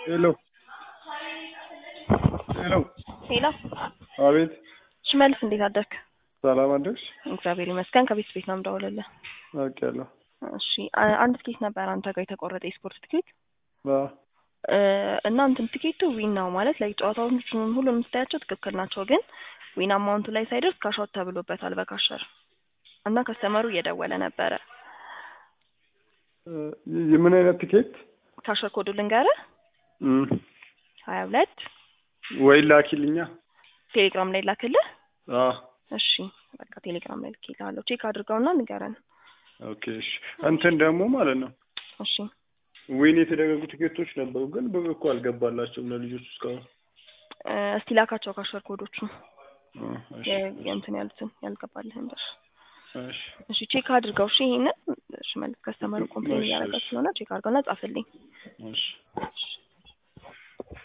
ሄሎ ሄሎ ሄሎ አቤት ሽመልስ እንዴት አደርክ? ሰላም አደርሽ? እግዚአብሔር ይመስገን። ከቤት ቤት ነው የምደውልልህ። አውቄያለሁ። እሺ አ- አንድ ትኬት ነበር አንተ ጋር የተቆረጠ የስፖርት ትኬት አዎ እ፣ እና እንትን ትኬቱ ዊን ነው ማለት ላይ ጨዋታዎች ሁሉንም ስታያቸው ትክክል ናቸው፣ ግን ዊን አማውንቱ ላይ ሳይደርስ ካሾት ተብሎበታል በካሸር እና ከስተመሩ እየደወለ ነበረ። እ፣ የምን አይነት ቲኬት ካሸር ኮዱ ልንገርህ እም፣ ሀያ ሁለት ወይ ላኪልኛ። ቴሌግራም ላይ ላክልህ። አዎ እሺ በቃ ቴሌግራም ላይ ልኬልሃለሁ። ቼክ አድርገውና ንገረን። ኦኬ እሺ። እንትን ደግሞ ማለት ነው እሺ ዊን የተደረጉ ቲኬቶች ነበሩ፣ ግን ብር እኮ አልገባላቸውም ለልጆች እስካሁን። እ፣ እስቲ ላካቸው ካሸር ኮዶቹ እ፣ እሺ የ- የእንትን ያሉትን ያልገባልህን ድረስ እሺ እሺ ቼክ አድርገው። እሺ ይሄንን እሺ መልስ ከስተመሩ ኮምፕሌን እሺ፣ እያደረገ እሺ። ስለሆነ ቼክ አድርገውና ጻፍልኝ። እሺ